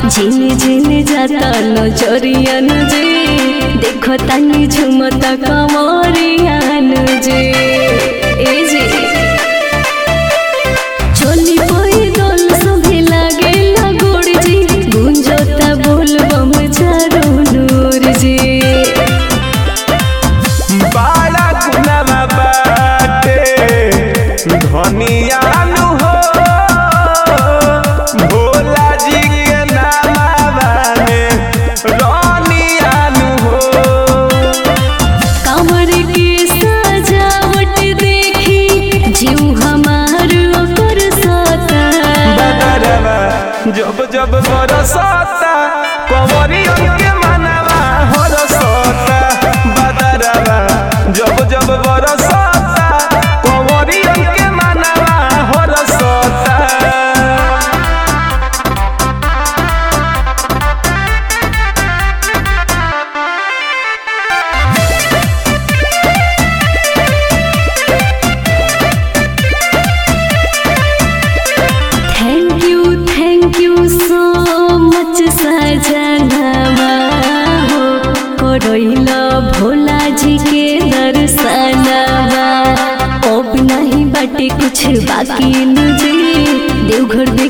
झिन झिन जाता नजरियन जे देखो तानी झुमता कमरियन जे ए जे चली पई दल सभे लागे लगोड़ जी गुंजता बोलबम चारो नूर जी बाड़ा गुनामा बाटे धनिया नु हो भोला जी के नामा में रानिया नु हो कमर के सजावट देखी जीव हमार ओकर सता बदरवा जब जब बरसता कंवरियन के मनवा हरसता बदरवा जब जब बरसता कंवरियन के मनवा हरसता thank you thank you so much सजनवा हो करैल भोला जी के दर्शनवा अब नहीं बाटे कुछ बाकी नुजे देवघर में